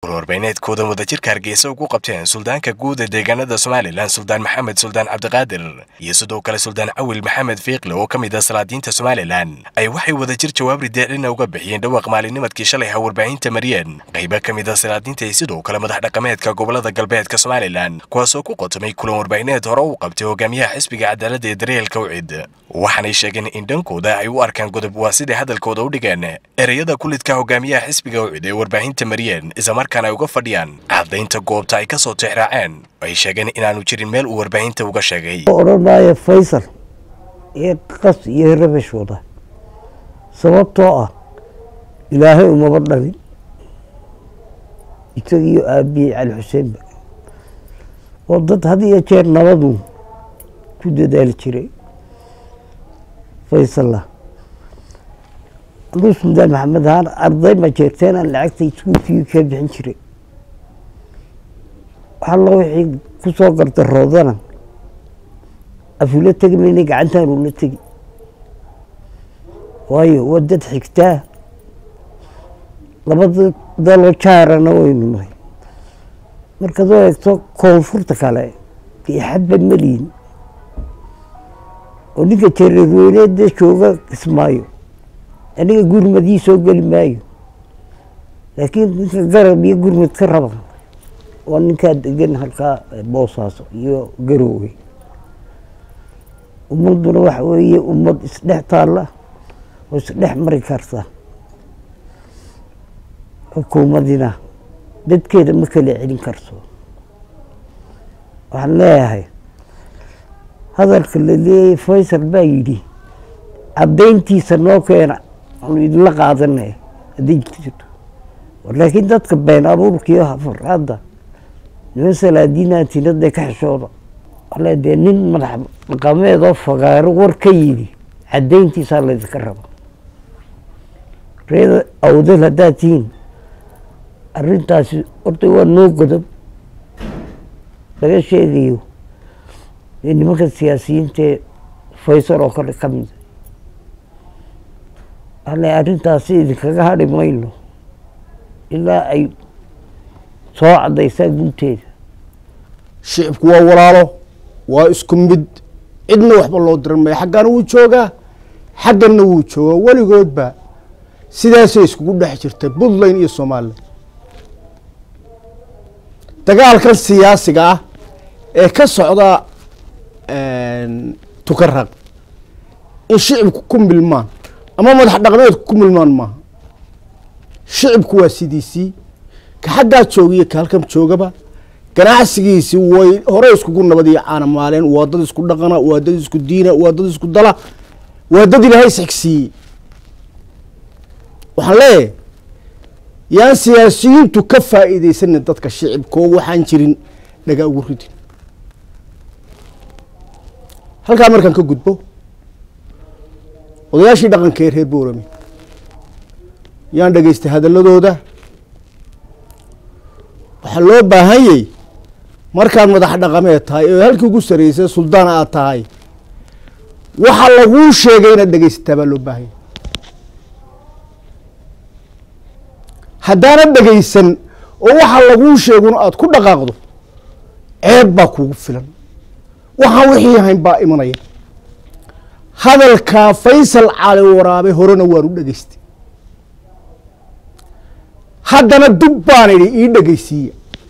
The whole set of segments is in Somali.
warwarbeyneedkooda wadajirka hargeysa ugu qabteen suldaanka guud ee deegaanada somalilan suldaan maxamed suldaan cabdiqaadir iyo sidoo kale suldaan cawil maxamed fiikle oo ka mid ah salaadiinta somalilan ay waxay wadajir jawaab rideecina uga bixiyeen dhawaaq maalinimadkii shalay ha warbaahinta mariyeen qaybo ka mid ah salaadiinta iyo sidoo kale madax dhaqameedka gobolada galbeedka somalilan kuwaasoo ku qotomay kulan warbaahineed hore u qabtay hogaamiyaha xisbiga cadaaladda ee daryeelka ucid waxaanay sheegeen in dhankooda ay u arkaan godob waa siday hadalkooda u dhigeen ereyada kulidka hogaamiyaha xisbiga ucid ee warbaahinta mariyeen islamarkaana ay uga fadhiyaan caddaynta goobta ay ka soo tixraaceen ay sheegeen inaanu jirin meel uu warbaahinta uga sheegay odhanaya faysal iyo qas iyo rabash wada sababtoo ah ilaahay umaba dhalin isagiiyo aabiyey cali xuseenba oo dad had iyo jeer nabadu ku dadaali jiray faysalla anuu suldaan maxamed ahaan arday ma jeerteen aan lacagta iskuulkii ka bixin jiray waxalla wixii ku soo gardaroodana afula tegi mayna gacantaan ula tegi waayo waa dad xigtaa labada daloo jaarana waynu nahay markaad u eegto koonfurta kale dee xadba meliyin oo ninka jareerweyneeda jooga kismaayo aniga gurmadii soo geli maayo laakiin ninka garab iyo gurmad ka raba waa ninkaa degan halkaa boosaaso iyo garoowe ummaduna waxa weeye ummad isdhex taalla oo isdhex mari karta xukuumadina dadkeeda ma kala celin karto waxaan leeyahay hadalka la leeyay faysal baa yidhi caddayntiisa noo keena aanu idinla qaadanay hadday jirto laakiin dadka been abuurkiiyo hafaraadda niman salaadiinaantinadee ka xishooda ale dee nin madax dhaqameedoo fagaaro war ka yidhi caddayntiisaa laydinka raba reeda awdal haddaad tihiin arrintaasi horta waa noo godob laga sheegayo dee nimanka siyaasiyiintae faysal oo kale ka mida ale arrintaasi idinkaga hadhi mayno ilaa ay soo caddaysaa gunteeda shicibku waa walaalo waa isku mid cidna waxba loo diran maya xaggana wuu joogaa xagganna wuu joogaa weligoodba sidaasay iskugu dhex jirtay puntland iyo somalilan dagaalkan siyaasiga ah ee ka socda tukaraq in shicibku ku milmaan ama madax dhaqmeedku ku milmaan maaha shicibku waa sidiisii ka xaggaa joogiyo ka halkan joogaba ganacsigiisi way hore iskugu nabad iyo caana maaleen waa dad isku dhaqana waa dad isku diina waa dad isku dala waa dad ilaahay isxigsiiyey waxaan leeyahay yaan siyaasiyiintu ka faa'iideysanin dadka shicibkoo waxaan jirin dhagaa ugu ridin halkaa markaan ka gudbo odayaashii dhaqanka ee reer boorame yaan dhegaystay hadaladooda waxaa loo baahanyay markaad madax dhaqameed tahay oo halkii ugu sarreysay suldaan aad tahay waxa laguu sheegay inaad dhegaysataa baa loo baahanya haddaanad dhegaysan oo waxa laguu sheeguna aada ku dhaqaaqdo ceeb baa kugu filan waxaan wixii ahayn baa imanaya hadalkaa faysal cali waraabe horena waan u dhegaystay haddana dub baan idhi ii dhegaysiiya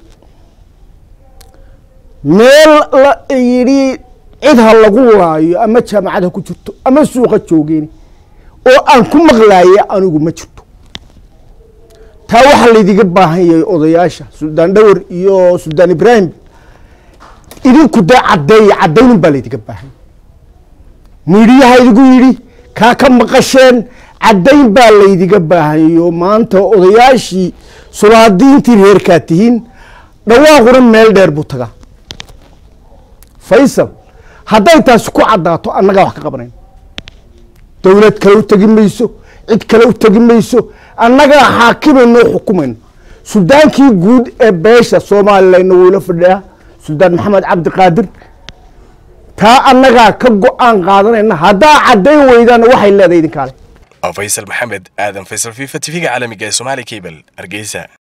meel la yidhi cid ha lagu laayo ama jaamacad ha ku jirto ama suuqa joogeen oo aan ku maqlaaya anigu ma jirto taa waxaa laydiga baahan yahay odayaasha suldaan dhawar iyo suldaan ibraahim idinku dee caddeeya caddaynun baa laydiga baahan miidhiyaha idigu yidhi kaa ka maqasheen caddayn baa laydiga baahanyo maanta odayaashii sulaadiintii reerkaa tihiin dhawaaquna meel dheer buu tagaa faysal hadday taasi ku caddaato annagaa wax ka qabanayn dowlad kale u tegi mayso cid kale u tegi mayso annagaa xaakimayno o xukumayno suldaankii guud ee beesha somalilanna wuu ila fadhiyaa suldaan maxamed cabdiqaadir taa annagaa ka go-aan qaadanayna haddaa caddayn weydaana waxay leedahay idinkaale faysal maxamed aadan faysal fifa tv-ga caalamiga ee somaali cable hargeysa